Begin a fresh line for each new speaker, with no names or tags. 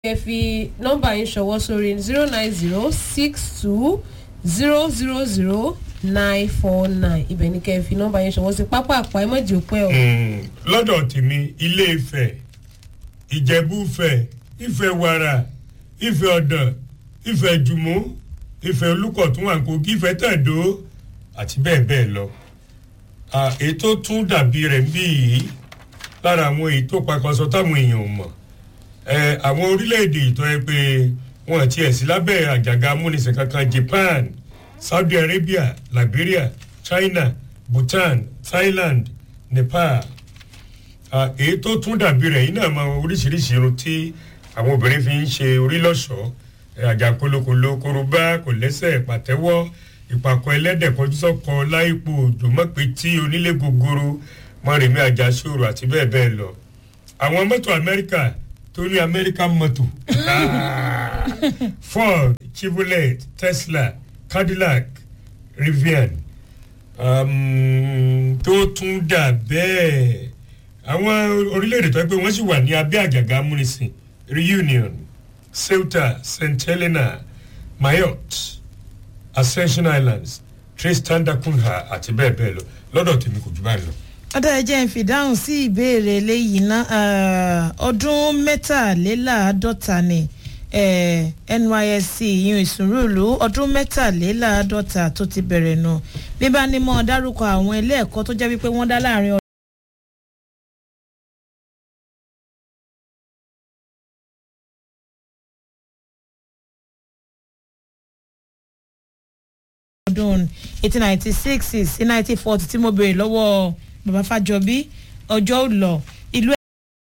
ẹ fi nọ́mbà yín ṣọwọ́ sórí zero nine zero six two zero zero zero nine four nine ibẹ̀ ni kẹ́ ẹ fi nọ́mbà yín ṣọwọ́ sí pápá àpá ẹ mọ̀jì òpẹ́ o.
Mm, lọ́dọ̀ tèmi ilé ifẹ̀ ìjẹ̀bú-fẹ̀ ifẹ̀ wàrà ifẹ̀ ọ̀dàn ifẹ̀ jùmọ̀ ifẹ̀ olùkọ̀tún àǹkókí ifẹ̀ tẹ̀dó àti bẹ́ẹ̀ bẹ́ẹ̀ lọ. Ah, èyí tó tún dàbí rẹ̀ ń bí yìí lára àwọn èyí tó pakọsọ táwọn èèyàn ò mọ̀ ẹ àwọn orílẹ̀-èdè ìtọ́ ẹ pé wọn àti ẹ̀sìn lábẹ́ àjàgà amúnisìn kankan japan saudi arabia liberia china bhutan thailand nepal Ah, èyí tó tún dàbí rẹ̀ yìí náà mọ oríṣiríṣi irun tí àwọn obìnrin fi ń ṣe orí lọ́ṣọ̀ọ́ Eh, àjà kolokolo korobá kò lẹ́sẹ̀ pàtẹ́wọ́ ìpàkọ́ ẹlẹ́dẹ̀ kọjú sọ́kọ láìpò òjò mọ́pẹ́tì onílé gogoro mọ́rẹ̀mí àjàṣòro àti bẹ́ẹ̀ bẹ́ẹ̀ lọ àwọn mọ́tò amẹ́ríkà tó ní amẹ́ríkà mọ́tò Ah, ford chevrolet tesla cadillac rivian um, tó tún dà bẹ́ẹ̀ àwọn orílẹ̀-èdè tó yẹ pé wọ́n sì wà ní abẹ́ àjàgà amúnisìn reunion ceuta st helena mayotte ascension islands tristan da cunha àti bẹ́ẹ̀ bẹ́ẹ̀ lọ lọ́dọ̀ tèmi kò jù báyìí lọ.
ọ̀dà ẹ̀jẹ̀ ń fìdáhùn sí ìbéèrè eléyìí ná ọdún mẹ́tàléláàádọ́ta ni eh, nysc ìyún ìsúnrúlù ọdún mẹ́tàléláàádọ́ta tó ti bẹ̀rẹ̀ nù bí bá ní mọ́ dárúkọ àwọn ilé ẹ̀kọ́ tó jẹ́ wípé wọ́n dá láàrin ọdún eighteen ninety six sí nineteen forty tí mo béèrè lọ́wọ́ bàbá fàjọbí ọjọ́ ò lọ